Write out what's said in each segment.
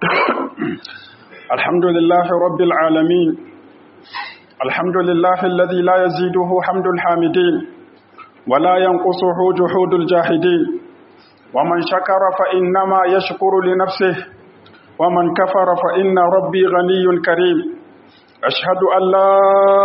الحمد لله رب العالمين الحمد لله الذي لا يزيده حمد الحامدين ولا ينقصه جحود الجاحدين ومن شكر فإنما يشكر لنفسه ومن كفر فإن ربي غني كريم أشهد أن لا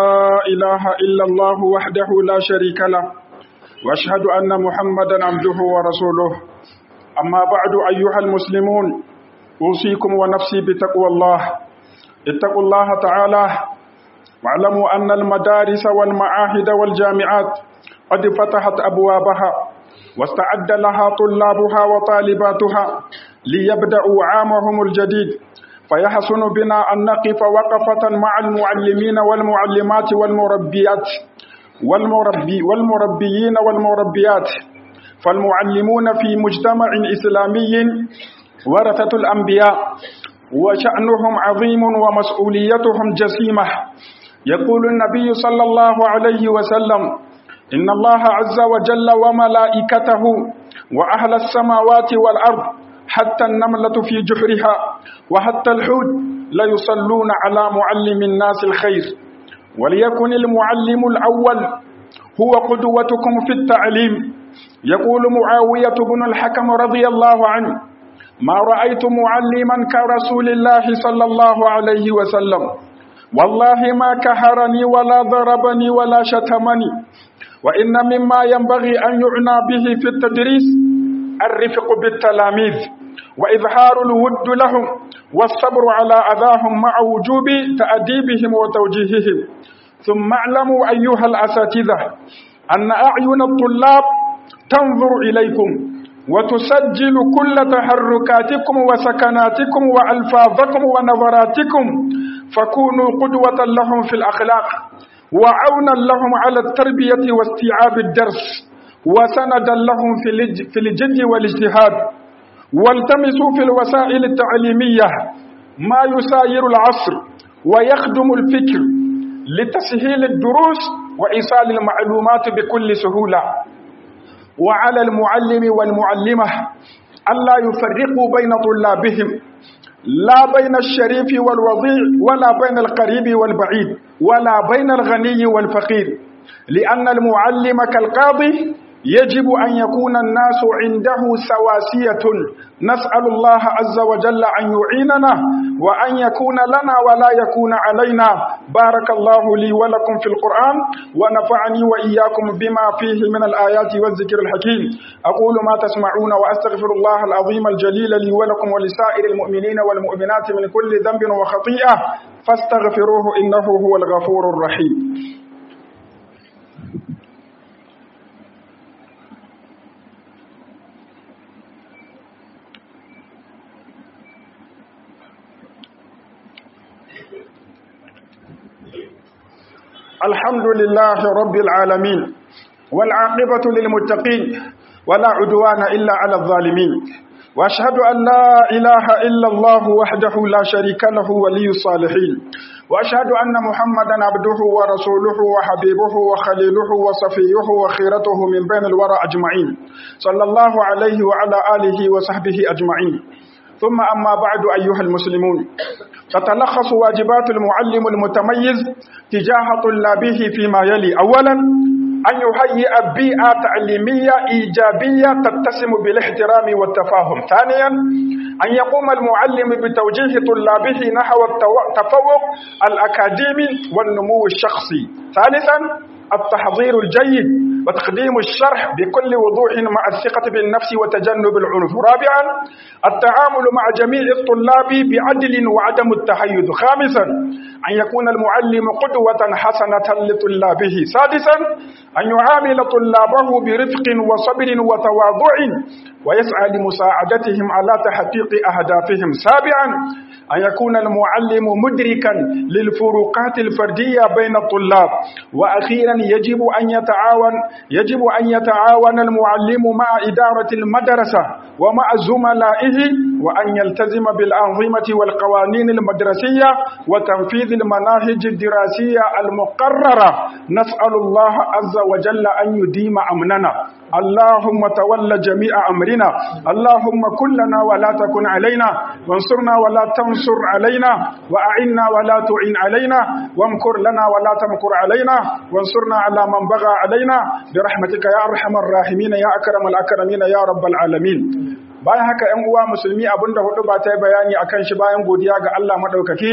إله إلا الله وحده لا شريك له وأشهد أن محمدا عبده ورسوله أما بعد أيها المسلمون أوصيكم ونفسي بتقوى الله اتقوا الله تعالى واعلموا أن المدارس والمعاهد والجامعات قد فتحت أبوابها واستعد لها طلابها وطالباتها ليبدأوا عامهم الجديد فيحسن بنا أن نقف وقفة مع المعلمين والمعلمات والمربيات والمربي والمربيين والمربيات فالمعلمون في مجتمع إسلامي ورثة الأنبياء وشأنهم عظيم ومسؤوليتهم جسيمة يقول النبي صلى الله عليه وسلم إن الله عز وجل وملائكته وأهل السماوات والأرض حتى النملة في جحرها وحتى الحوت ليصلون على معلم الناس الخير وليكن المعلم الأول هو قدوتكم في التعليم يقول معاوية بن الحكم رضي الله عنه ما رأيت معلما كرسول الله صلى الله عليه وسلم والله ما كهرني ولا ضربني ولا شتمني وإن مما ينبغي أن يعنى به في التدريس الرفق بالتلاميذ وإظهار الود لهم والصبر على أذاهم مع وجوب تأديبهم وتوجيههم ثم اعلموا أيها الأساتذة أن أعين الطلاب تنظر إليكم وتسجل كل تحركاتكم وسكناتكم وألفاظكم ونظراتكم فكونوا قدوة لهم في الأخلاق وعونا لهم على التربية واستيعاب الدرس وسندا لهم في الجد والاجتهاد والتمسوا في الوسائل التعليمية ما يساير العصر ويخدم الفكر لتسهيل الدروس وإيصال المعلومات بكل سهولة وعلى المعلم والمعلمة ألا يفرقوا بين طلابهم لا بين الشريف والوضيع ولا بين القريب والبعيد ولا بين الغني والفقير لأن المعلم كالقاضي يجب أن يكون الناس عنده سواسية نسأل الله عز وجل أن يعيننا وأن يكون لنا ولا يكون علينا بارك الله لي ولكم في القرآن ونفعني وإياكم بما فيه من الآيات والذكر الحكيم أقول ما تسمعون وأستغفر الله العظيم الجليل لي ولكم ولسائر المؤمنين والمؤمنات من كل ذنب وخطيئة فاستغفروه إنه هو الغفور الرحيم الحمد لله رب العالمين والعاقبة للمتقين ولا عدوان إلا على الظالمين وأشهد أن لا إله إلا الله وحده لا شريك له ولي الصالحين وأشهد أن محمدا عبده ورسوله وحبيبه وخليله وصفيه وخيرته من بين الورى أجمعين صلى الله عليه وعلى آله وصحبه أجمعين ثم أما بعد أيها المسلمون تتلخص واجبات المعلم المتميز تجاه طلابه فيما يلي أولا أن يهيئ بيئة تعليمية إيجابية تتسم بالاحترام والتفاهم ثانيا أن يقوم المعلم بتوجيه طلابه نحو التفوق الأكاديمي والنمو الشخصي ثالثا التحضير الجيد وتقديم الشرح بكل وضوح مع الثقة بالنفس وتجنب العنف رابعا التعامل مع جميع الطلاب بعدل وعدم التحيز خامسا أن يكون المعلم قدوة حسنة لطلابه سادسا أن يعامل طلابه برفق وصبر وتواضع ويسعى لمساعدتهم على تحقيق أهدافهم سابعا أن يكون المعلم مدركا للفروقات الفردية بين الطلاب وأخيرا يجب أن يتعاون يجب أن يتعاون المعلم مع إدارة المدرسة ومع زملائه وأن يلتزم بالأنظمة والقوانين المدرسية وتنفيذ المناهج الدراسية المقررة نسأل الله عز وجل أن يديم أمننا اللهم تول جميع أمرنا اللهم كن لنا ولا تكن علينا وانصرنا ولا تنصر علينا وأعنا ولا تعين علينا وامكر لنا ولا تمكر علينا وانصرنا على من بغى علينا برحمتك يا أرحم الراحمين يا أكرم الأكرمين يا رب العالمين bayan haka ‘yan uwa musulmi abinda hudu ba ta yi bayani a kan shi bayan godiya ga Allah maɗaukaki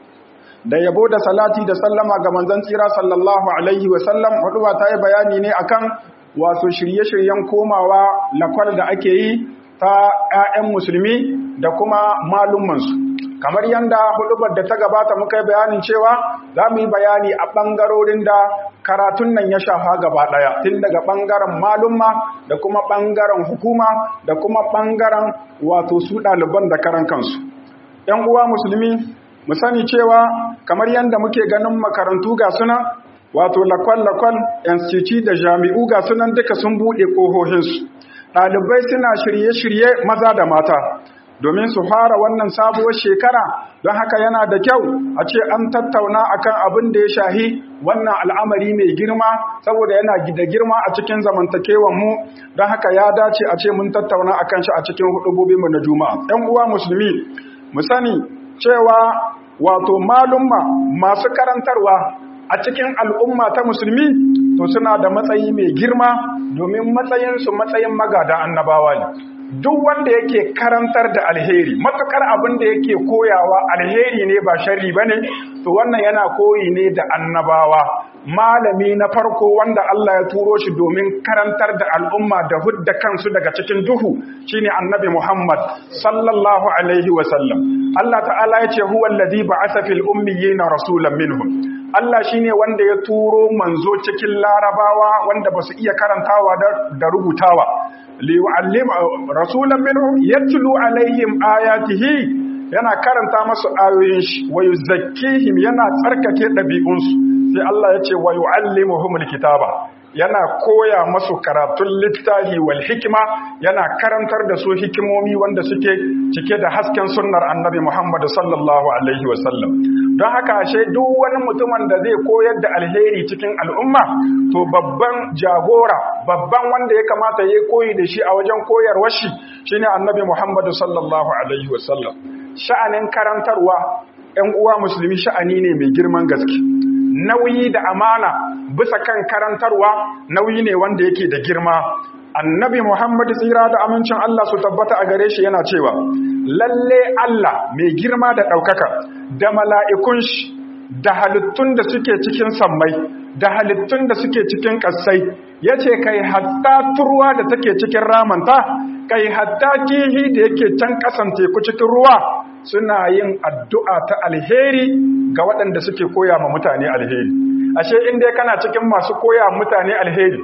da yabo da salati da sallama ga manzan tsira sallallahu alaihi wasallam hudu ba ta yi bayani ne akan wato shirye-shiryen komawa lakwal da ake yi ta ‘ya'yan musulmi da kuma malummansu kamar yadda hudubar da ta gabata muka yi bayanin cewa za mu yi bayani a ɓangarorin da karatun nan ya shafa gaba ɗaya tun daga ɓangaren malumma da kuma ɓangaren hukuma da kuma ɓangaren wato su ɗaliban da karan kansu ‘yan uwa musulmi mu sani cewa kamar yadda muke ganin makarantu ga suna wato lakwal-lakwal institute da jami'u ga sunan duka sun buɗe ƙohohinsu ɗalibai suna shirye-shirye maza da mata domin su fara wannan sabuwar shekara don haka yana da kyau a ce an tattauna akan abin da ya shahi wannan al'amari mai girma saboda yana da girma a cikin zamantakewan mu don haka ya dace a ce mun tattauna akan shi a cikin hudubobinmu na juma'a ɗan uwa musulmi mu sani cewa wato malumma masu karantarwa a cikin al'umma ta musulmi to suna da matsayi mai girma domin matsayinsu matsayin magada annabawa ne duk wanda yake karantar da alheri matukar abin da yake koyawa alheri ne ba sharri bane to wannan yana koyi ne da annabawa malami na farko wanda Allah ya turo shi domin karantar da al'umma da hudda kansu daga cikin duhu shine annabi Muhammad sallallahu alaihi wa sallam Allah ta'ala yace huwa allazi ba'atha fil ummiyina rasulan minhum Allah shine wanda ya turo manzo cikin larabawa wanda basu iya karantawa da rubutawa liyu'allim rasulan minhum yatlu alaihim ayatihi yana karanta masu ayoyin shi wa yuzakkihim yana tsarkake dabi'unsu sai Allah ya ce wa yu'allimuhumul kitaba yana koya masu karatun littafi wal hikima yana karantar da su hikimomi wanda suke cike da hasken sunnar annabi Muhammad sallallahu alaihi wasallam don haka ashe duk wani mutumin da zai koyar da alheri cikin al'umma to babban jagora babban wanda ya kamata ya koyi da shi a wajen koyarwar shi shine annabi Muhammad sallallahu alaihi wasallam sha'anin karantarwa 'yan uwa musulmi sha'ani ne mai girman gaske nauyi da amana bisa kan karantarwa nauyi ne wanda yake da girma annabi muhammadu tsira da amincin Allah su tabbata a gare shi yana cewa lalle Allah mai girma da ɗaukaka da mala'ikun shi da halittun da suke cikin sammai da halittun da suke cikin ƙasai ya ce kai hatta turwa da take cikin ramanta kai hatta kihi da yake can ƙasan teku cikin ruwa suna yin addu'a ta alheri ga waɗanda suke koya ma mutane alheri ashe inda kana cikin masu koya mutane alheri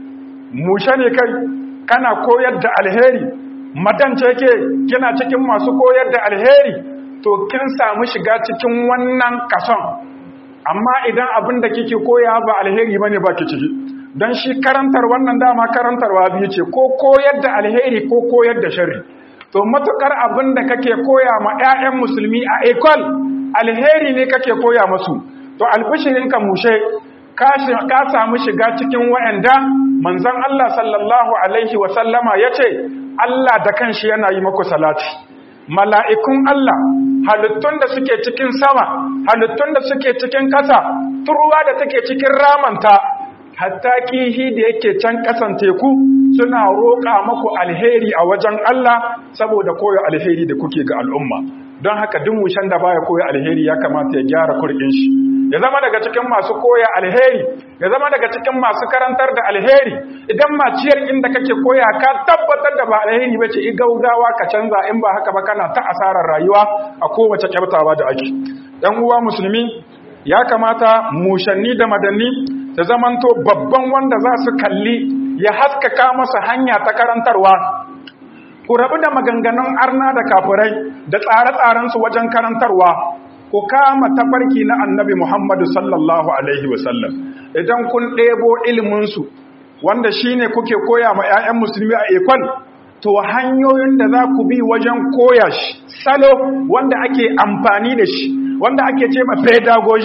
mushe ne kai kana koyar da alheri madance ke kina cikin masu koyar da alheri to kin samu shiga cikin wannan kason amma idan abin da kike koya ba alheri bane ba ki ciki don shi karantar wannan dama karantarwa biyu ce ko koyar da alheri ko koyar da sharri to matukar abin da kake koya ma 'ya'yan musulmi a ekol alheri ne kake koya masu to albishirinka mushe ka samu shiga cikin wa'anda manzon Allah sallallahu alaihi wa sallama yace Allah da kanshi yana yi maku salati mala'ikun Allah halittun da suke cikin sama halittun da suke cikin ƙasa turwa da take cikin ramanta hatta kihi da yake can ƙasan teku suna roƙa maku alheri a wajen Allah saboda koyo alheri da kuke ga al'umma don haka duk mushen da baya koyo alheri ya kamata ya gyara kurkin shi ya zama daga cikin masu koya alheri ya zama daga cikin masu karantar da alheri idan maciyar inda kake koya ka tabbatar da ba alheri bace i gaugawa ka canza in ba haka ba kana ta asarar rayuwa a kowace kyaftawa da ake dan uwa musulmi ya kamata mushanni da madanni da zamanto babban wanda za su kalli ya haskaka masa hanya ta karantarwa ku rabu da maganganun arna da kafirai da tsare-tsarensu wajen karantarwa ku kama tafarki na annabi Muhammadu sallallahu Alaihi wasallam idan kun ɗebo iliminsu wanda shi ne kuke koya ma 'ya'yan musulmi a ekon to hanyoyin da za ku bi wajen koya shi salo wanda ake amfani da shi wanda ake ce ma pedagogy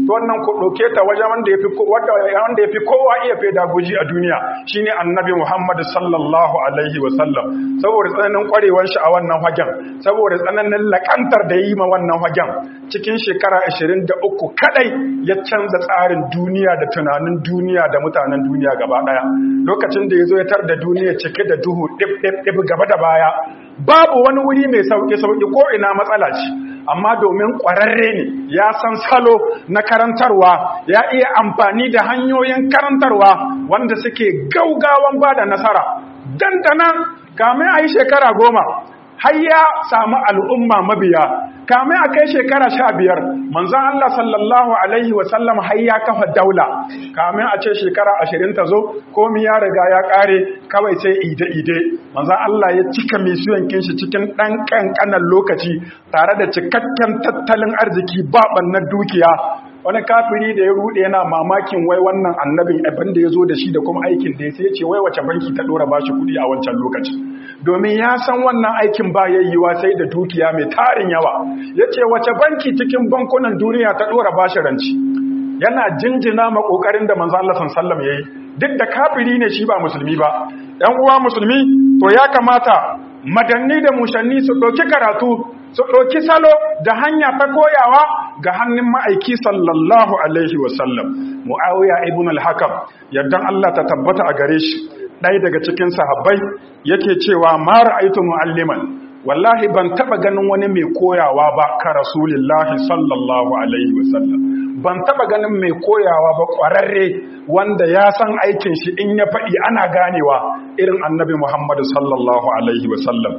to wannan ku ɗauke ta wajen wanda yafi wanda yafi kowa iya feda guji a duniya shine annabi Muhammad sallallahu alaihi wa sallam saboda tsananin kwarewar shi a wannan hagen saboda tsananin lakantar da yi ma wannan hagen cikin shekara 23 kadai ya canza tsarin duniya da tunanin duniya da mutanen duniya gaba daya lokacin da yazo ya tar da duniya cike da duhu dip dip dip gaba da baya babu wani wuri mai sauki sauki ko ina matsala ce amma domin ƙwararre ne ya san salo na karantarwa ya iya amfani da hanyoyin karantarwa wanda suke gaugawan ba da nasara dandanan kamin a yi shekara goma har ya samu al'umma mabiya kamin a kai shekara sha biyar manzan Allah sallallahu Alaihi wasallam har ya kafa daula kamin a ce shekara ashirin ta zo komi ya riga ya ƙare kawai sai ide-ide manzan Allah ya cika misiyon kinshi cikin ɗan ƙanƙanan lokaci tare da cikakken tattalin arziki baɓan na dukiya wani kafiri da ya rude yana mamakin wai wannan annabin abin da ya zo da shi da kuma aikin da ya sai ce wai wace banki ta ɗora bashi kuɗi a wancan lokaci domin ya san wannan aikin ba yayyuwa sai da dukiya mai tarin yawa ya ce wace banki cikin bankunan duniya ta ɗora bashi ranci yana jinjina ma ƙoƙarin da manzo Allah sallallahu yayi duk da kafiri ne shi ba musulmi ba ɗan uwa musulmi to ya kamata madanni da mushanni su ɗauki karatu su ɗauki salo da hanya ta koyawa ga hannun ma'aiki sallallahu alaihi wasallam mu'awiya ibn al-hakam yardan Allah ta tabbata a gare shi ɗaya daga cikin sahabbai yake cewa ma ra'aytu mu'alliman wallahi ban taba ganin wani mai koyawa ba ka rasulillahi sallallahu alaihi wasallam ban taba ganin mai koyawa ba ƙwararre wanda ya san aikin shi in ya faɗi ana ganewa irin annabi muhammadu sallallahu alaihi wasallam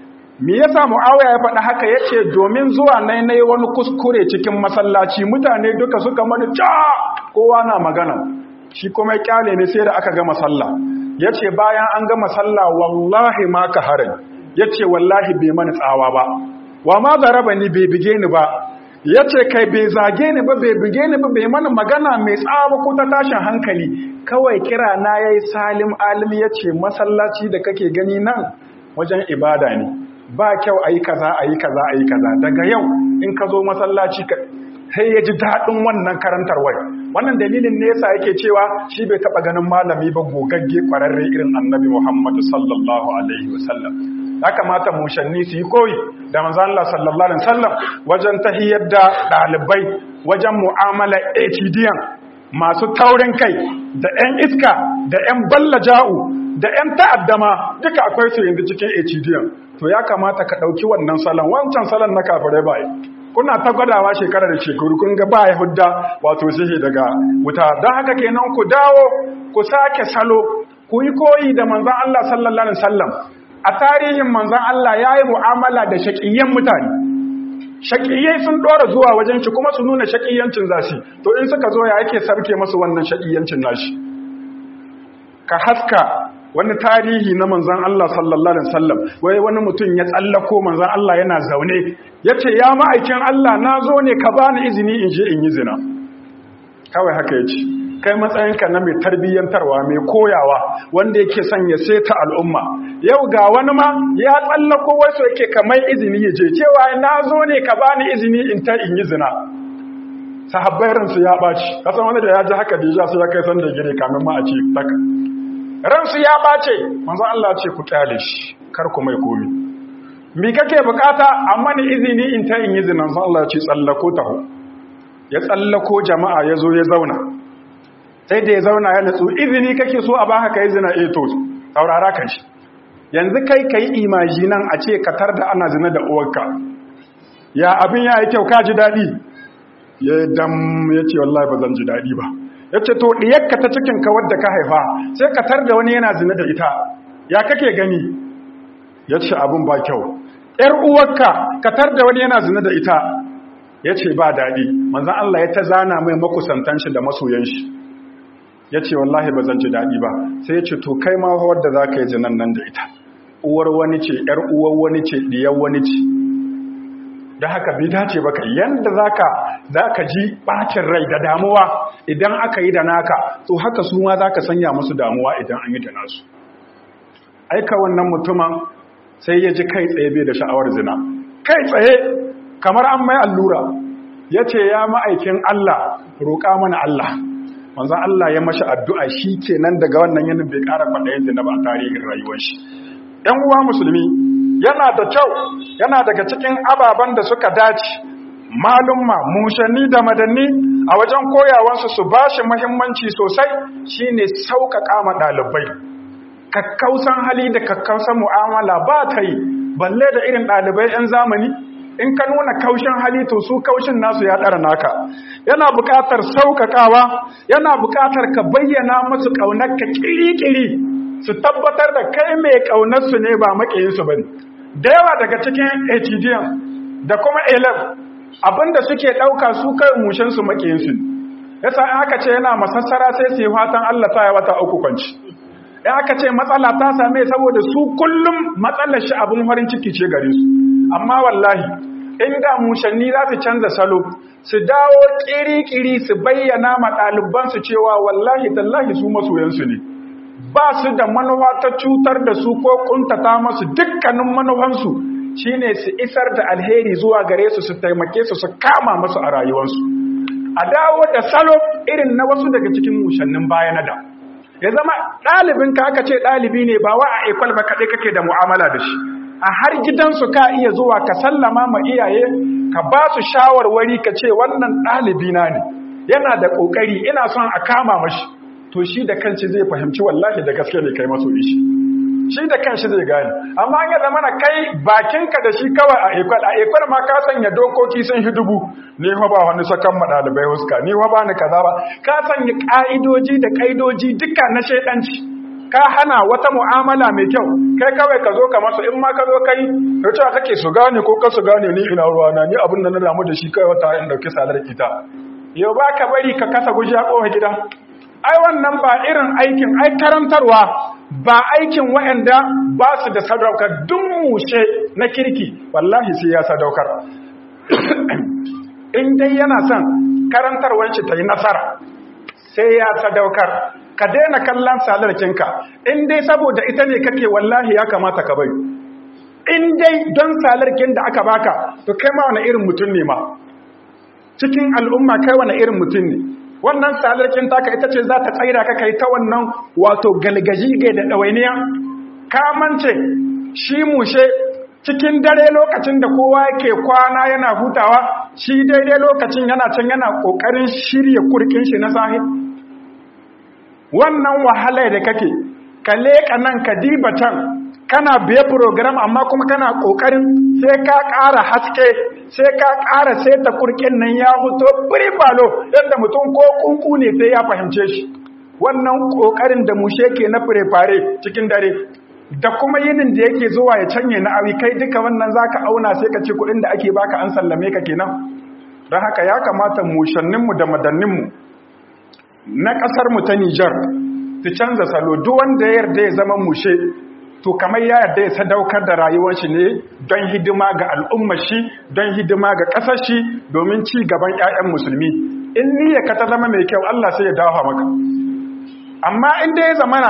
me yasa muawiya ya faɗa haka yace domin zuwa nai nai wani kuskure cikin masallaci mutane duka suka mani ja kowa na magana shi kuma ya kyale ne sai da aka gama sallah yace bayan an gama sallah wallahi ma ka harin yace wallahi bai mani tsawa ba wa ma zaraba ni bai bige ni ba yace kai bai zage ni ba bai bige ni ba bai mana magana mai tsawa ko ta tashin hankali kawai kira na yayi salim alim yace masallaci da kake gani nan wajen ibada ne ba kyau a yi kaza a yi kaza a yi kaza daga yau in ka zo masallaci sai ya ji daɗin wannan karantarwar wannan dalilin ne yasa yake cewa shi bai taɓa ganin malami ba gogagge ƙwararre irin annabi muhammadu sallallahu alaihi wasallam ya kamata mushanni su yi koyi da manzo Allah sallallahu alaihi wasallam wajen tahiyar da ɗalibai wajen mu'amala etidiyan masu taurin kai da 'yan iska da 'yan ballaja'u da 'yan ta'addama duka akwai su yanzu cikin etidiyan to ya kamata ka ɗauki wannan salon wancan salon na kafirai bai kuna ta gwadawa shekara da shekaru kun ga ba hudda wato sihi daga wuta don haka kenan ku dawo ku sake salo ku yi koyi da manzan Allah sallallahu alaihi wasallam a tarihin manzan Allah ya yi mu'amala da shaƙiyyan mutane shaƙiyyai sun ɗora zuwa wajen shi kuma su nuna shaƙiyyancin zashi to in suka zo ya yake sarke masu wannan shaƙiyyancin nashi ka haska wani tarihi na manzan Allah sallallahu Alaihi wasallam wai wani mutum ya tsallako manzan Allah yana zaune ya ce ya ma'aikin Allah na zo ne ka bani izini in je in yi zina kawai haka ya ce kai matsayinka na mai tarbiyyantarwa mai koyawa wanda yake son ya seta al'umma yau ga wani ma ya tsallako wasu yake kamar izini ya je cewa na zo ne ka bani izini in ta in yi zina sahabbai ransu ya ɓaci kasan wani da ya ji haka da sai ya kai san da gire kamin ma a ce taka ransu ya ɓace manzo Allah ce ku kyale shi kar ku mai komi mi kake bukata amma ni izini in ta in yi zinan san Allah ce tsallako taho ya tsallako jama'a ya zo ya zauna sai da ya zauna ya natsu izini kake so a baka kai zina eh to saurara kan shi yanzu kai kai imajinan a ce ka tar da ana zina da uwarka ya abin ya yi kyau ka ji daɗi ya dam ya ce wallahi ba zan ji daɗi ba ya ce to ɗiyarka ta cikinka wadda ka haifa sai ka tar da wani yana zina da ita ya kake gani ya ce abin ba kyau ‘yar uwarka ka tar da wani yana zina da ita ya ce ba daɗi manzan Allah ya ta zana mai makusantan shi da masoyan shi ya ce wallahi ba zan ji daɗi ba sai ya ce to kai ma wadda za ka yi zinan nan da ita uwar wani ce ‘yar uwar wani ce ɗiyar wani ce da haka bai dace baka yanda zaka zaka ji bacin rai da damuwa idan aka yi da naka to haka su ma zaka sanya musu damuwa idan an yi da nasu aika wannan mutumin sai ya ji kai tsaye bai da sha'awar zina kai tsaye kamar an mai allura ya ce ya ma'aikin Allah roƙa mana Allah manzan Allah ya mashi addu'a shi ke nan daga wannan yanin bai ƙara kwaɗayin zina ba a tarihin rayuwar shi ‘yan uwa musulmi yana da kyau yana daga cikin ababen da suka dace malumma mushanni da madanni a wajen koyawansu su ba shi muhimmanci sosai shine sauƙaƙa ma ɗalibai kakkausan hali da kakkausan mu'amala ba ta yi balle da irin ɗalibai 'yan zamani in ka nuna kaushin hali to su kaushin nasu ya ɗara naka yana buƙatar sauƙaƙawa yana buƙatar ka bayyana musu ƙaunarka ƙiri-ƙiri su tabbatar da kai mai ƙaunarsu ne ba maƙiyinsu ba ne da yawa daga cikin htdm da kuma elef abinda suke ɗauka su kai mushensu maƙiyinsu yasa in aka ce yana masassara sai su yi fatan allah ta yi wata uku kwanci in aka ce matsala ta same saboda su kullum matsalar shi abin farin ciki ce gare su amma wallahi inda mushanni za su canza salo su dawo kiri-kiri su bayyana ma ɗalibansu cewa wallahi tallahi su masoyansu ne ba su da manuwa ta cutar da su ko kuntata masu dukkanin manuwansu shine su isar da alheri zuwa gare su su taimake su su kama masu a rayuwarsu a dawo da salo irin na wasu daga cikin mushannin baya na da ya zama ɗalibin ka aka ce ɗalibi ne ba wa a ekwal ba kaɗai kake da mu'amala da shi a har gidansu ka iya zuwa ka sallama ma iyaye ka ba su shawarwari ka ce wannan ɗalibina ne yana da ƙoƙari ina son a kama mashi to shi da kanci zai fahimci wallahi da gaske ne kai maso ishi shi da kanshi zai gane amma ya zama na kai bakinka da shi kawai a ekwal a ekwal ma ka sanya dokoki sun shi dubu ni fa ba wani sakan madalibai huska ni fa ba ni kaza ba ka sanya ka'idoji da kaidoji duka na shaidanci ka hana wata mu'amala mai kyau kai kawai ka zo ka masu in ma ka zo kai ka ce kake su gane ko ka su gane ni ina ruwa na ni abin da na damu da shi kai wata in dauki salar ita yau ba ka bari ka kasa guji a kowa gida ai wannan ba irin aikin ai karantarwa ba aikin waɗanda ba su da sadaukar duk mushe na kirki wallahi sai ya sadaukar in dai yana son karantarwar shi ta yi nasara sai ya sadaukar ka daina kallon salarkinka in dai saboda ita ne kake wallahi ya kamata ka bai in dai don salarkin da aka baka to kai ma wani irin mutum ne ma cikin al'umma kai wani irin mutum ne wannan salarkin taka ita ce za ta tsaira ka kai ta wannan wato galgaji ga da ɗawainiya kamance shi mushe cikin dare lokacin da kowa yake kwana yana hutawa shi daidai lokacin yana can yana ƙoƙarin shirya kurkin shi na sahi wannan wahala da kake ka leƙa nan ka diba can kana biye program amma kuma kana ƙoƙarin sai ka ƙara haske sai ka ƙara sai ta kurkin nan ya fito balo yadda mutum ko kunku ne sai ya fahimce shi wannan ƙoƙarin da mushe ke na fure cikin dare da kuma yinin da yake zuwa ya canye na awi kai duka wannan zaka auna sai ka ce kuɗin da ake baka an sallame ka kenan don haka ya kamata mushanninmu da madanninmu na ƙasarmu ta Nijar su canza salo duk wanda ya yarda ya zama mushe to kamar ya yarda ya sadaukar da rayuwar shi ne don hidima ga al'ummar shi don hidima ga ƙasar shi domin ci gaban ƴaƴan musulmi in niyyar ka ta zama mai kyau Allah sai ya dawo maka amma in dai ya zamana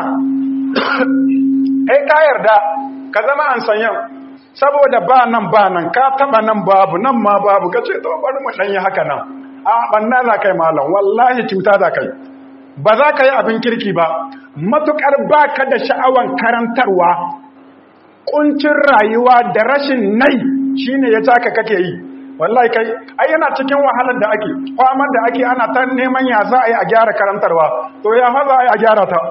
kai ka yarda ka zama an sanyan saboda ba nan ba nan ka taba nan babu nan ma babu ka ce to bari mu danyi haka nan a banna za kai malam wallahi cuta za kai ba za ka yi abin kirki ba matukar ba ka da sha'awan karantarwa kuncin rayuwa da rashin nai shine ya taka kake yi wallahi kai ai yana cikin wahalar da ake kwamar da ake ana ta neman ya za a yi a gyara karantarwa to ya fa za a yi a gyara ta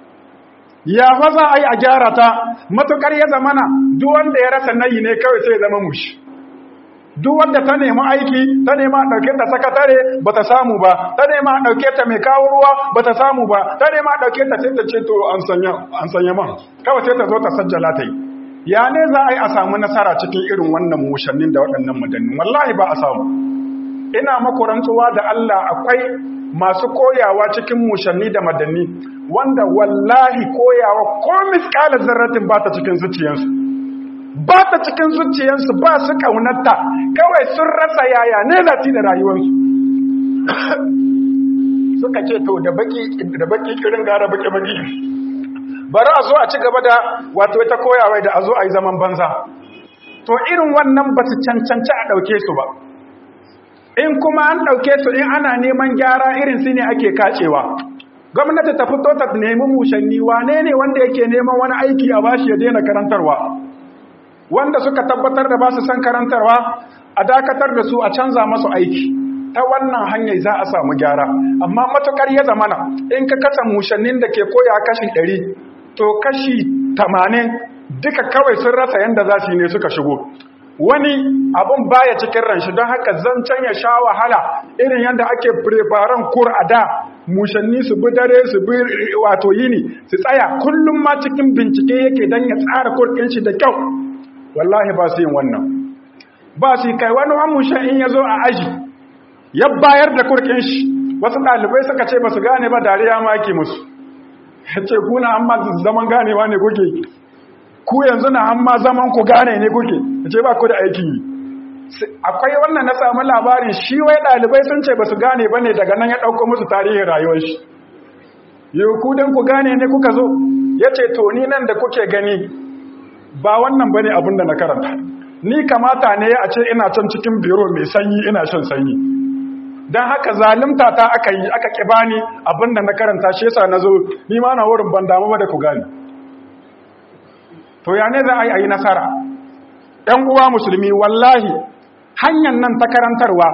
ya fa za a yi a gyara ta matukar ya zamana duk wanda ya rasa nayi ne kawai sai ya zama mushi duk wanda ta nemi aiki ta nema a ɗauke ta sakatare ba ta samu ba ta nema a ɗauke ta mai kawo ruwa ba ta samu ba ta nema a ɗauke ta sai ta ce to an sanya man kawai sai ta zo ta sajjala ta yi ya ne za a yi a samu nasara cikin irin wannan mushannin da waɗannan madannin wallahi ba a samu ina maku rantsuwa da Allah akwai masu koyawa cikin mushanni da madanni wanda wallahi koyawa ko miskalar zarratin ba ta cikin zuciyarsu ba ta cikin zuciyarsu ba su kaunarta kawai sun rasa yaya ne lati da rayuwarsu suka ce to da baki kirin gara baki baki bari a zo a ci gaba da wato ita koyawa da a zo a yi zaman banza to irin wannan ba su cancanci a ɗauke su ba in kuma an ɗauke su in ana neman gyara irin su ne ake kacewa gwamnati ta fito ta nemi mushanni wane ne wanda yake neman wani aiki a bashi ya daina karantarwa wanda suka tabbatar da ba su san karantarwa a dakatar da su a canza masu aiki ta wannan hanyar za a samu gyara amma matukar ya zamana in ka kasa mushannin da ke koya kashi ɗari, to kashi tamanin duka kawai sun rasa yadda za su yi ne suka shigo wani abun baya cikin ranshi don haka zancen ya sha wahala irin yadda ake preparan kur a da mushanni su bi dare su bi wato yini su tsaya kullum ma cikin bincike yake don ya tsara kurkin shi da kyau wallahi ba su yin wannan ba su kai wani wani mushan in ya zo a aji ya bayar da kurkin shi wasu ɗalibai suka ce ba su gane ba dariya ma yake musu ya ce kuna amma zaman ganewa ne kuke ku yanzu na amma zaman ku gane ne kuke ya ce ba ku da aiki akwai wannan na samu labarin shi wai ɗalibai sun ce ba su gane ba ne daga nan ya ɗauko musu tarihin rayuwar shi yau ku don ku gane ne kuka zo ya ce to ni nan da kuke gani ba wannan ba ne abin da na karanta ni kamata ne a ce ina can cikin biro mai sanyi ina shan sanyi don haka zalimta ta aka yi aka ƙiba ni abin da na karanta shi yasa na zo ni ma na wurin ban damu ba da ku gane to ya ne za a yi a yi nasara ‘yan uwa musulmi wallahi hanyar nan ta karantarwa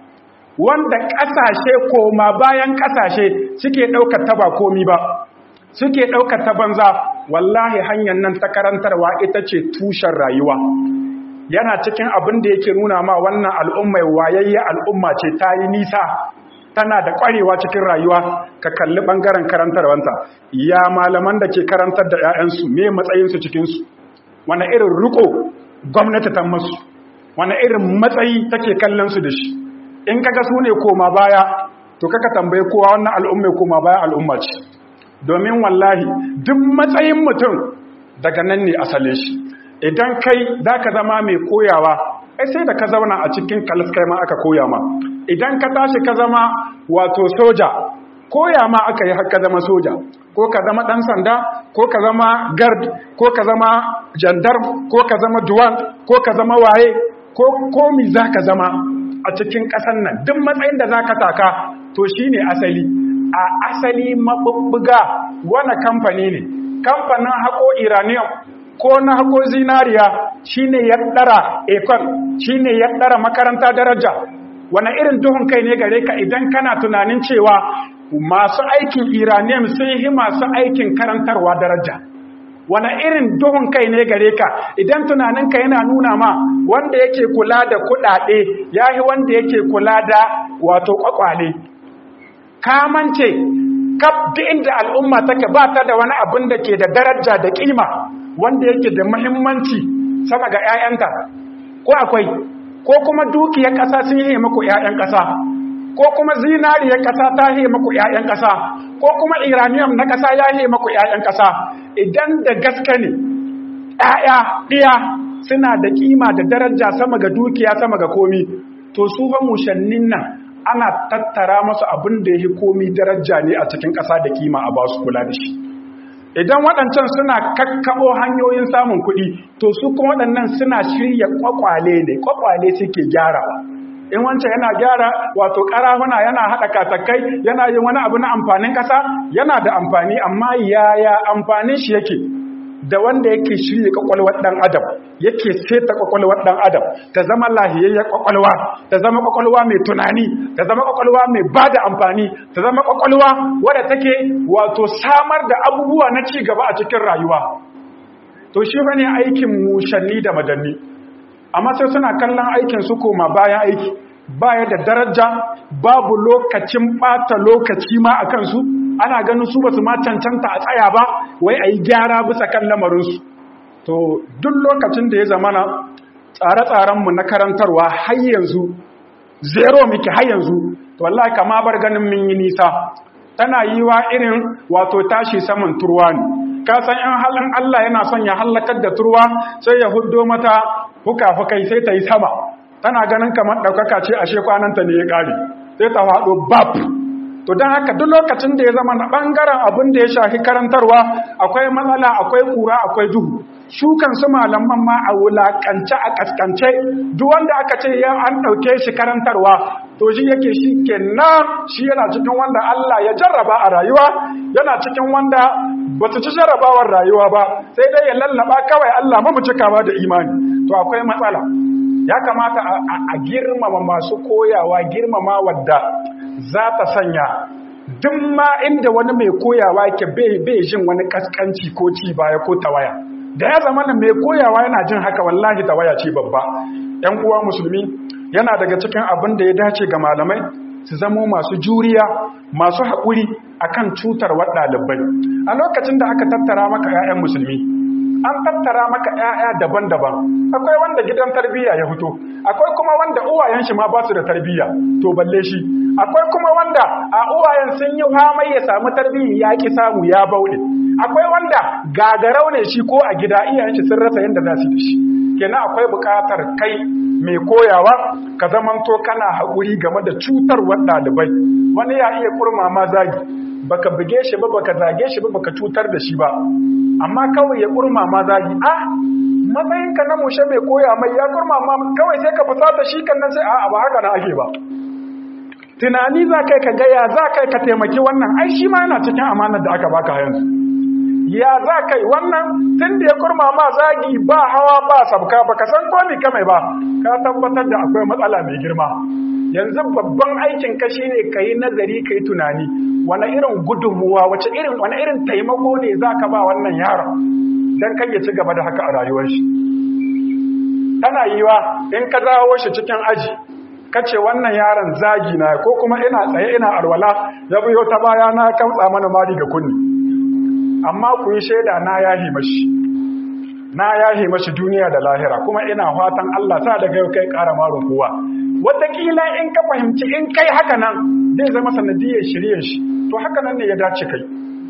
wanda ƙasashe koma bayan ƙasashe suke ɗaukar ta ba komi ba suke ɗaukar ta banza wallahi hanyar nan ta karantarwa ita ce tushen rayuwa yana cikin abin da yake nuna ma wannan al'ummai wayayye al'umma ce ta yi nisa tana da ƙwarewa cikin rayuwa ka kalli ɓangaren karantarwanta ya malaman da ke karantar da 'ya'yansu me matsayinsu cikinsu wani irin riko gwamnati ta masu wani irin matsayi take kallon su da shi in kaga su ne koma baya to kaka tambaye kowa wannan al'umma koma baya al'umma ce domin wallahi duk matsayin mutum daga nan ne asalin shi idan kai za ka zama mai koyawa ai sai da ka zauna a cikin kalaskai ma aka koya ma idan ka tashi ka zama wato soja koya ma aka yi haka zama soja ko ka zama ɗan sanda ko ka zama gard ko ka zama jandarm ko ka zama duwan ko ka zama waye ko komi za ka zama a cikin ƙasan nan duk matsayin da za ka taka to shi ne asali a asali maɓuɓɓuga wani kamfani ne kamfanin haƙo iranium ko na haƙo zinariya shi ne ya ɗara ekon shi ne ya ɗara makaranta daraja wani irin duhun kai ne gare ka idan kana tunanin cewa masu aikin iranium sun yi masu aikin karantarwa daraja wani irin duhun kai ne gare ka idan tunaninka yana nuna ma wanda yake kula da kudade ya yi wanda yake kula da wato kwakwale kamance kaf da inda al'umma take ba ta da wani abin da ke da daraja da kima wanda yake da muhimmanci sama ga 'ya'yanta ko akwai ko kuma dukiyar ƙasa sun yi maku 'ya'yan ƙasa ko kuma zinariyar ƙasa ta yi maku 'ya'yan ƙasa ko kuma iranium na ƙasa ya yi maku 'ya'yan ƙasa idan da gaske ne 'ya'ya ɗiya suna da ƙima da daraja sama ga dukiya sama ga komi to su ba mushannin nan ana tattara masu abin da ya yi komi daraja ne a cikin ƙasa da ƙima a ba su kula da shi idan waɗancan suna kakkaɓo hanyoyin samun kuɗi to su kuma waɗannan suna shirya ƙwaƙwale ne ƙwaƙwale suke gyarawa in wancan yana gyara wato karahuna yana haɗa katakai yana yin wani abu na amfanin ƙasa yana da amfani amma yaya amfanin shi yake da wanda yake shirya kwakwalwar ɗan adam yake seta kwakwalwar ɗan adam ta zama lahiyayyar kwakwalwa ta zama kwakwalwa mai tunani ta zama kwakwalwa mai ba da amfani ta zama kwakwalwa wadda take wato samar da abubuwa na ci gaba a cikin rayuwa to shi bane aikin mushanni da madanni amma sai suna kallon aikin su koma bayan aiki baya da daraja babu lokacin bata lokaci ma a kansu ana ganin su basu ma cancanta a tsaya ba wai a yi gyara bisa kan lamarinsu to duk lokacin da ya zamana tsare-tsarenmu na karantarwa har yanzu zero muke har yanzu to wallahi kama bar ganin mun yi nisa tana yi wa irin wato tashi saman turwa ne ka san in halin Allah yana son ya hallakar da turwa sai ya huddo mata fuka-fukai sai ta yi sama tana ganin kamar ɗaukaka ce ashe kwananta ne ya ƙare sai ta faɗo bab to don haka duk lokacin da ya zama na ɓangaren abin da ya shafi karantarwa akwai matsala akwai ƙura akwai duhu shukan su malaman ma a wulaƙance a ƙasƙance duk wanda aka ce ya an ɗauke shi karantarwa to shi yake shi kenan shi yana cikin wanda Allah ya jarraba a rayuwa yana cikin wanda ba su ci jarrabawar rayuwa ba sai dai ya lallaba kawai Allah mu cikawa da imani to akwai matsala ya kamata a girmama masu koyawa girmama wadda za ta sanya duk ma inda wani mai koyawa ke bai jin wani kaskanci ko ci baya ko tawaya da ya zama mai koyawa yana jin haka wallahi tawaya ce babba ‘yan uwa musulmi yana daga cikin abin da ya dace ga malamai su zamo masu juriya masu haƙuri akan cutarwar ɗalibai a lokacin da aka tattara maka ‘ya'yan musulmi an tattara maka ‘ya'ya daban-daban akwai wanda gidan tarbiyya ya fito akwai kuma wanda uwayen shi ma ba su da tarbiyya to balle shi akwai kuma wanda a uwayen sun yi hamai ya samu tarbiyya ya ki samu ya bauɗe akwai wanda gagarau ne shi ko a gida iyayen shi sun rasa yadda za su da shi kenan akwai buƙatar kai mai koyawa ka zamanto kana haƙuri game da cutarwar ɗalibai wani ya iya kurma ma zagi baka buge shi ba baka zage shi ba baka cutar da shi ba amma kawai ya kurma ma zagi ah matsayinka na mushe mai koya mai ya kurma ma kawai sai ka fusata shi kan nan sai a'a ba haka na ake ba tunani za kai ka gaya za kai ka taimaki wannan ai shi ma yana cikin amanar da aka baka yanzu ya za kai wannan tun da ya kurma ma zagi ba hawa ba sabka ba ka san komi kamai ba ka tabbatar da akwai matsala mai girma yanzu babban aikin ka shine ka yi nazari ka yi tunani wani irin gudunmuwa wace irin wani irin taimako ne za ka ba wannan yaron don kan ya ci gaba da haka a rayuwar shi tana yiwa in ka zawo shi cikin aji kace wannan yaron zagi na ko kuma ina tsaye ina alwala ya biyo ta baya na kamtsa mana mari ga kunni amma ku yi shaida na yahi mashi na yahi mashi duniya da lahira kuma ina fatan Allah sa daga yau kai ƙara marin kowa wataƙila in ka fahimci in kai haka nan zai zama sanadiyar shirye shi to haka nan ne ya dace kai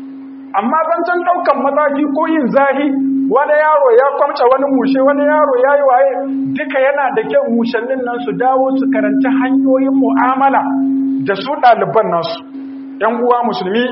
amma zancen ɗaukan mataki ko yin zahi wani yaro ya kwamce wani mushe wani yaro ya yi waye duka yana da kyau mushannin nan su dawo su karanci hanyoyin mu'amala da su ɗaliban nasu ‘yan uwa musulmi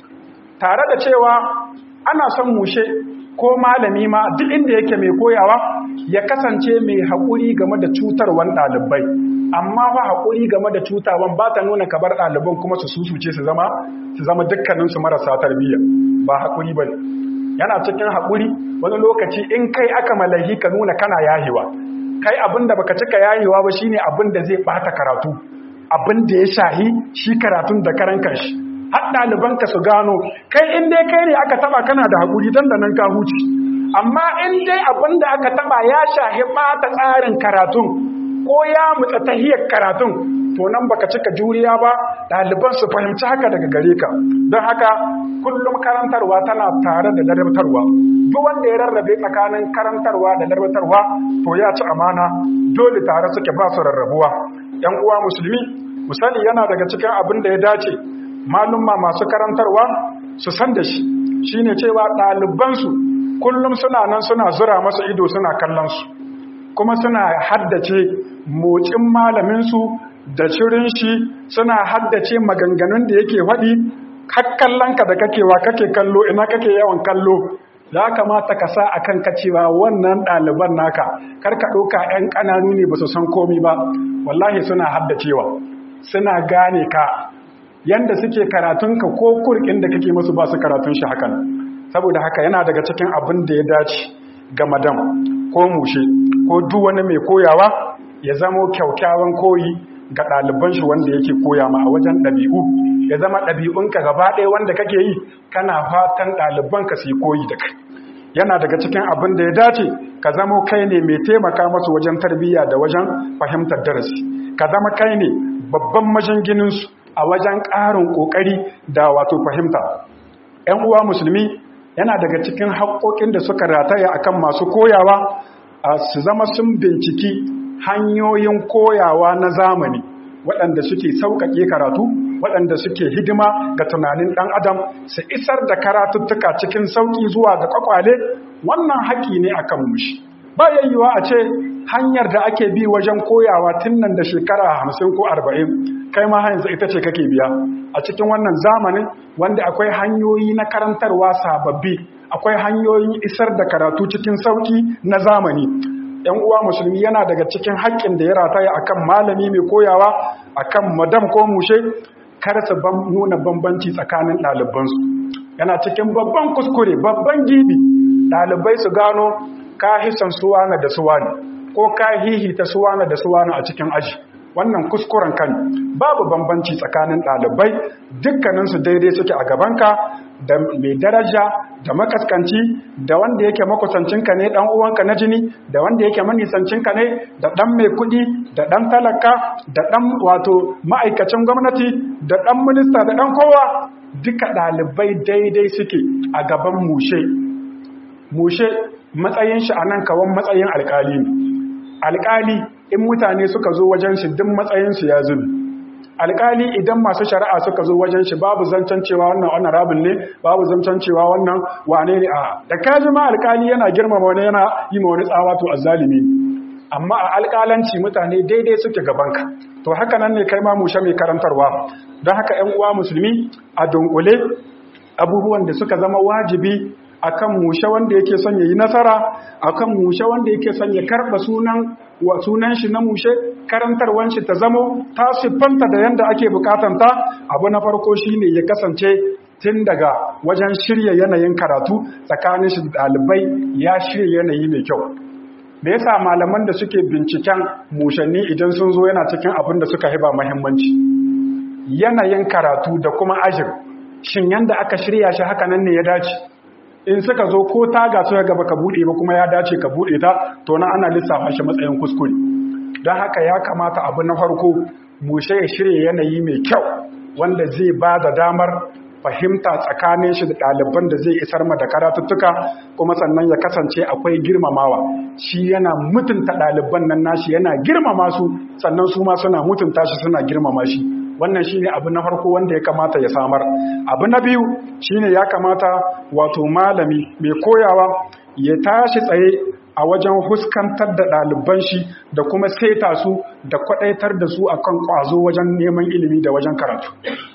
tare da cewa ana son mushe ko malami ma duk inda yake mai koyawa ya kasance mai haƙuri game da cutarwan ɗalibai amma fa haƙuri game da cutawan ba ta nuna kabar ɗaliban kuma su susuce su zama su zama dukkaninsu marasa tarbiyya ba haƙuri ba yana cikin haƙuri wani lokaci in kai aka malahi ka nuna kana yahewa kai abin da baka cika yahewa ba shine abin da zai bata karatu abin da ya shahi shi karatun da karan kanshi har ɗalibanka su gano kai in dai kai ne aka taba kana da haƙuri dan da nan ka huce amma in dai abin da aka taba ya shahi bata tsarin karatun ko ya mutsa tahiyar karatun to nan baka cika juriya ba ɗaliban su fahimci haka daga gare ka don haka kullum karantarwa tana tare da ladabtarwa duk wanda ya rarrabe tsakanin karantarwa da ladabtarwa to ya ci amana dole tare suke ba su rarrabuwa yan uwa musulmi musali yana daga cikin abin da ya dace malumma masu karantarwa su san da shi shine cewa ɗalibansu kullum suna nan suna zura masa ido suna kallon su kuma suna haddace motsin malaminsu da shirin shi suna haddace maganganun da yake waɗi kakkallanka da kakewa kake kallo ina kake yawan kallo ya kamata ka sa a kan cewa wannan ɗaliban naka karka ɗauka 'yan ƙananu ne ba su san komi ba wallahi suna haddacewa suna gane ka yanda suke karatunka ko kurkin da kake musu ba su karatun shi hakan saboda haka yana daga cikin abin da ya dace ga madam ko mushe ko duk wani mai koyawa ya zamo kyaukyawan koyi ga ɗaliban shi wanda yake koya ma a wajen ɗabi'u ya zama ɗabi'unka gaba ɗaya wanda kake yi kana fatan ɗalibanka su yi koyi da kai yana daga cikin abin da ya dace ka zamo kai ne mai taimaka masu wajen tarbiyya da wajen fahimtar darasi ka zama kai ne babban majingininsu a wajen ƙarin ƙoƙari da wato fahimta ‘yan uwa musulmi yana daga cikin haƙoƙin da suka rataya akan masu koyawa su zama sun binciki hanyoyin koyawa na zamani waɗanda suke sauƙaƙe karatu waɗanda suke hidima ga tunanin ɗan adam su isar da karatuttuka cikin sauƙi zuwa ga ƙwaƙwale wannan haƙi ne akan mushi ba yayyuwa a ce hanyar da ake bi wajen koyawa tun nan da shekara hamsin ko arba'in kai ma yanzu ita ce kake biya a cikin wannan zamanin wanda akwai hanyoyi na karantarwa sababbi akwai hanyoyin isar da karatu cikin sauƙi na zamani ‘yan uwa musulmi yana daga cikin haƙƙin da ya rataya akan malami mai koyawa akan madam ko mushe kar su nuna bambanci tsakanin ɗalibansu yana cikin babban kuskure babban gibi ɗalibai su gano ka hisan suwana da suwani ko ka hihita suwana da suwani a cikin aji wannan kuskuren kan babu bambanci tsakanin ɗalibai dukkaninsu daidai suke a gabanka da mai daraja da makaskanci da wanda yake makusancinka ne dan uwanka na jini da wanda yake manisancinka ne da dan mai kuɗi da dan talaka da dan wato ma'aikacin gwamnati da dan minista da dan kowa duka ɗalibai daidai suke a gaban mushe mushe matsayin shi anan kawan matsayin alkali ne alkali in mutane suka zo wajen shi duk matsayin su ya zubi alkali idan masu shari'a suka zo wajen shi babu zancen cewa wannan wannan rabin ne babu zancen cewa wannan wane ne a da kaji ma alkali yana girmama wani yana yi ma wani tsawa to azzalimi amma a alkalanci mutane daidai suke gabanka to haka nan ne kai ma mushe mai karantarwa don haka ƴan uwa musulmi a dunkule abubuwan da suka zama wajibi akan mushe wanda yake son yayi nasara akan mushe wanda yake son ya karba sunan wa sunan shi na mushe karantarwan shi ta zamo ta siffanta da yanda ake bukatanta abu na farko shine ya kasance tun daga wajen shirya yanayin karatu tsakanin shi da ɗalibai ya shirya yanayi mai kyau me yasa malaman da suke binciken mushanni idan sun zo yana cikin abin da suka hiba muhimmanci yanayin karatu da kuma ajin shin yanda aka shirya shi haka nan ne ya dace in suka zo ko taga suka gaba ka bude ba kuma ya dace ka bude ta to na ana lissafa shi matsayin kuskure don haka ya kamata abu na farko mushe ya shirya yanayi mai kyau wanda zai ba da damar fahimta tsakanin shi da ɗaliban da zai isar ma da karatuttuka kuma sannan ya kasance akwai girmamawa shi yana mutunta ɗaliban nan nashi yana girmama su sannan su ma suna mutunta shi suna girmama shi wannan shine abu na farko wanda ya kamata ya samar abu na biyu shine ya kamata wato malami mai koyawa ya tashi tsaye a wajen huskantar da ɗaliban shi da kuma saita su da kwaɗaitar da su akan ƙwazo wajen neman ilimi da wajen karatu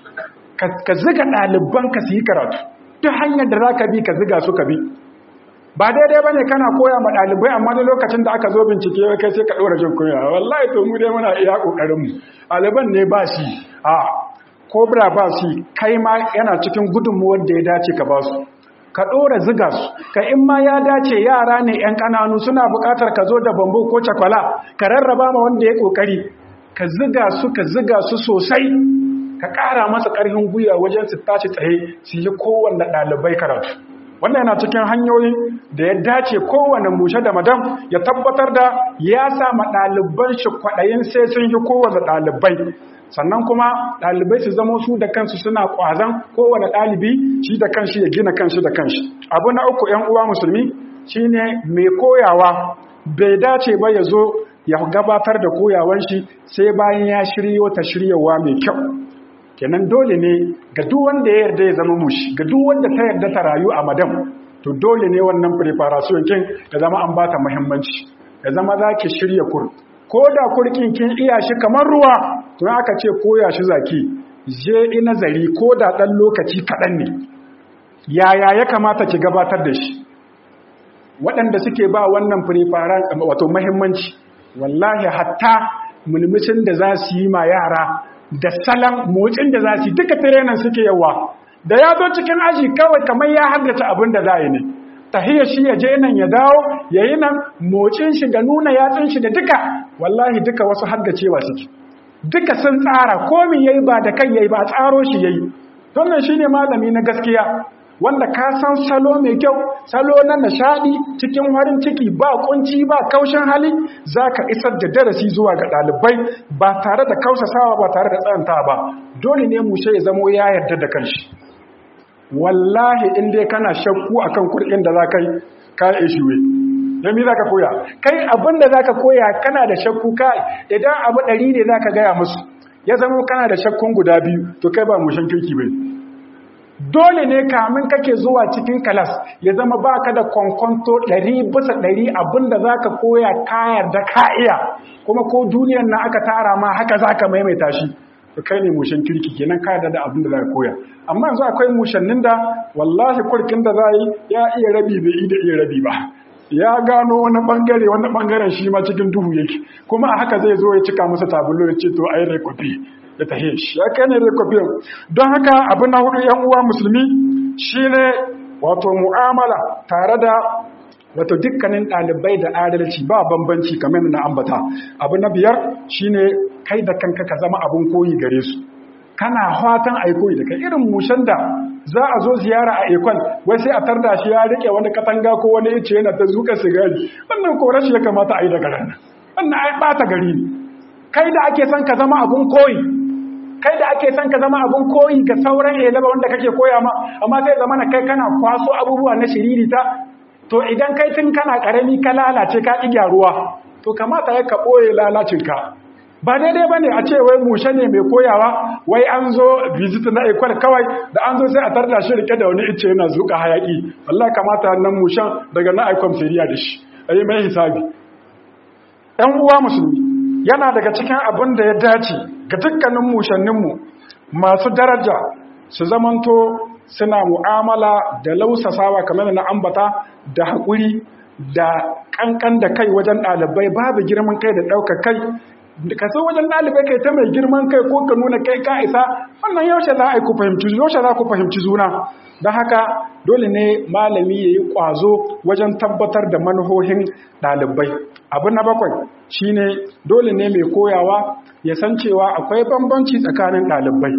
ka ziga ɗaliban ka su yi karatu duk hanyar da za ka bi ka ziga su ka bi ba daidai ba ne kana koya ma ɗalibai amma da lokacin da aka zo bincike kai sai ka ɗora jin kunya wallahi to mu dai muna iya ƙoƙarinmu ɗaliban ne ba shi a kobra ba shi kai ma yana cikin gudunmuwar da ya dace ka ba su ka ɗora ziga su ka in ma ya dace yara ne 'yan ƙananu suna buƙatar ka zo da bambu ko cakwala ka rarraba ma wanda ya ƙoƙari ka ziga su ka ziga su sosai ka ƙara masa ƙarfin gwiwa wajen su tashi tsaye su yi kowanne ɗalibai karatu wannan yana cikin hanyoyin da ya dace kowane mushe da madam ya tabbatar da ya sa ma ɗaliban shi kwaɗayin sai sun yi kowane ɗalibai sannan kuma ɗalibai su zama su da kansu suna ƙwazon kowane ɗalibi shi da kanshi ya gina kanshi da kanshi abu na uku ‘yan uwa musulmi shine mai koyawa bai dace ba ya zo ya gabatar da koyawan shi sai bayan ya shiryo ta shiryawa mai kyau kenan dole ne ga duk wanda ya yarda ya zama mushi ga duk wanda ta yarda ta rayu a madam to dole ne wannan preparation kin ya zama an bata muhimmanci ya zama zaki shirya kur ko da kurkin kin iya shi kamar ruwa to aka ce koya shi zaki je ina zari ko da dan lokaci kadan ne yaya ya kamata ki gabatar da shi waɗanda suke ba wannan preparation wato muhimmanci wallahi hatta mulmucin da za su yi ma yara da salon motsin da za su duka tirenan suke yawa da ya zo cikin aji kawai kamar ya haddace abin da za yi ne tahiyar shi ya je nan ya dawo ya yi nan motsin shi da nuna yatsun shi da duka wallahi duka wasu haddacewa suke duka sun tsara komi yayi ba da kai yayi ba tsaro shi yayi wannan shine malami na gaskiya wanda ka san salo mai kyau salo na nishadi cikin farin ciki ba kunci ba kaushin hali zaka isar da darasi zuwa ga dalibai ba tare da kausasawa ba tare da tsanta ba dole ne mu ya zamo ya yarda da kanshi wallahi in dai kana shakku akan kurkin da zaka yi ka ishiwe dan me zaka koya kai abin da zaka koya kana da shakku kai idan abu ɗari ne zaka gaya musu ya zama kana da shakkun guda biyu to kai ba mushin kirki bai dole ne kamin kake zuwa cikin kalas ya zama baka da kwankwanto ɗari bisa ɗari abinda za ka koya kayar da ka iya kuma ko duniyar na aka tara ma haka za ka maimaita shi to kai ne mushen kirki kenan ka da abinda za ka koya amma yanzu akwai mushannin da wallahi kurkin da za yi ya iya rabi bai yi da iya rabi ba ya gano wani bangare wani bangaren shi ma cikin duhu yake kuma a haka zai zo ya cika masa tabulo ya ce to ai rekofi ya tahe shi ya kai ne rekofi don haka abu na hudu yan uwa musulmi shine wato mu'amala tare da wato dukkanin ɗalibai da adalci ba bambanci kamar na ambata abu na biyar shine kai da kanka ka zama abun koyi gare su kana fatan a koyi da kai irin mushen da za a zo ziyara a ekon wai sai a tarda shi ya rike wani katanga ko wani ice yana ta zuka sigari wannan ko rashi ya kamata a yi daga ran wannan ai bata gari ne kai da ake son ka zama abun koyi kai da ake son ka zama abun koyi ga sauran elaba wanda kake koya ma amma sai zama na kai kana kwaso abubuwa na shiririta to idan kai tun kana karami ka lalace ka ƙi gyaruwa to kamata ya ka ɓoye lalacinka ba daidai ba ne a ce wai mushe ne mai koyawa wai an zo visit na ekwal kawai da an zo sai a tarda shi rike da wani ice yana zuƙa hayaƙi wallah kamata nan mushen daga na aikon feriya da shi a yi mai hisabi ‘yan uwa musulmi yana daga cikin abin da ya dace ga dukkanin mushanninmu masu daraja su zamanto suna mu'amala da lausasawa kamar na ambata da haƙuri da ƙanƙan da kai wajen ɗalibai babu girman kai da ɗaukar kai ka so wajen ɗalibai kai ta mai girman kai ko ka nuna kai ka isa wannan yaushe za a yi ku fahimci yaushe za ku fahimci juna don haka dole ne malami ya yi ƙwazo wajen tabbatar da manuhohin ɗalibai abu na bakwai shine dole ne mai koyawa ya san cewa akwai bambanci tsakanin ɗalibai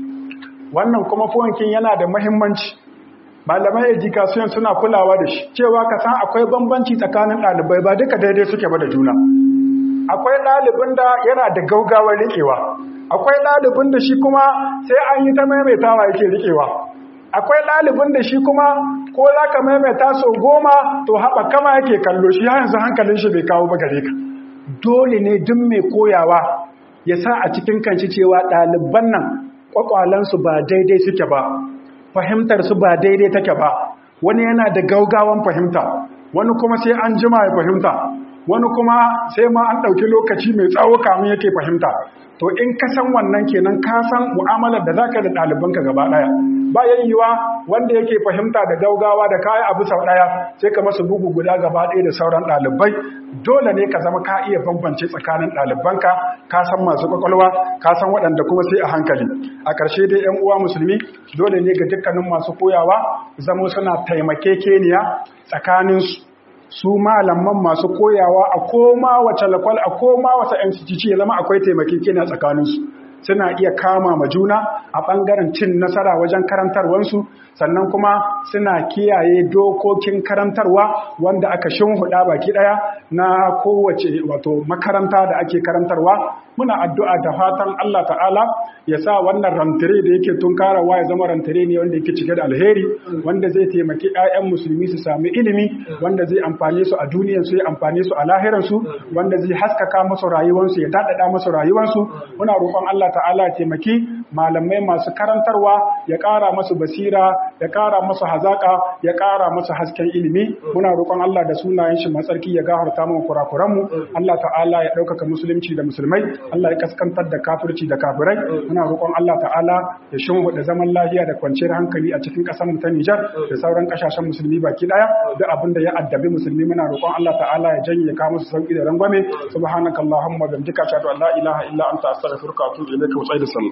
wannan kuma fuwankin yana da mahimmanci malamai education suna kulawa da shi cewa ka san akwai bambanci tsakanin ɗalibai ba duka daidai suke ba da juna akwai ɗalibin da yana da gaugawar riƙewa akwai ɗalibin da shi kuma sai an yi ta maimaitawa yake riƙewa akwai ɗalibin da shi kuma ko za ka maimaita sau goma to haɓa kama yake kallo shi yanzu hankalin shi bai kawo ba gare ka dole ne duk mai koyawa ya sa a cikin kanci cewa ɗaliban nan kwakwalansu ba daidai suke ba fahimtarsu ba daidai take ba wani yana da gaugawan fahimta wani kuma sai an jima ya fahimta wani kuma sai ma an ɗauki lokaci mai tsawo kamun yake fahimta to in ka san wannan kenan ka san mu'amalar da zaka da ɗalibanka gaba ɗaya ba yiwa wanda yake fahimta da gaugawa da kayan abu sau ɗaya sai ka masa bugu guda gaba ɗaya da sauran ɗalibai dole ne ka zama ka iya bambance tsakanin ɗalibanka ka san masu kwakwalwa ka san waɗanda kuma sai a hankali a ƙarshe dai yan uwa musulmi dole ne ga dukkanin masu koyawa zamo suna taimakekeniya tsakaninsu su malaman masu koyawa a koma wace lakwal a koma wata MCTC ya zama akwai taimakekeniya tsakaninsu suna iya kama ma juna a ɓangaren cin nasara wajen karantarwansu sannan kuma suna kiyaye dokokin karantarwa wanda aka shimhuɗa baki ɗaya na kowace wato makaranta da ake karantarwa muna addu'a da fatan Allah ta'ala ya sa wannan rantare da yake tunkarawa ya zama rantare ne wanda yake cike da alheri wanda zai taimaki 'ya'yan musulmi su sami ilimi wanda zai amfane su a duniyar su ya amfane su a lahirar su wanda zai haskaka musu rayuwarsu ya dadada musu rayuwarsu muna roƙon Allah ta'ala ya taimaki malamai masu karantarwa ya ƙara musu basira ya ƙara musu hazaka ya ƙara musu hasken ilimi muna roƙon Allah da sunayen shi matsarki ya gafarta mu kurakuran mu Allah ta'ala ya ɗaukaka musulunci da musulmai Allah ya kaskantar da kafirci da kafirai muna roƙon Allah ta'ala ya shimfiɗa zaman lafiya da kwanciyar hankali a cikin ƙasar mu ta Nijar da sauran ƙasashen musulmi baki ɗaya duk abin da ya addabi musulmi muna roƙon Allah ta'ala ya janye ya kawo musu sauki da rangwame subhanakallahumma wa bihamdika ashhadu an la ilaha illa anta astaghfiruka wa atubu ilayka wa sallallahu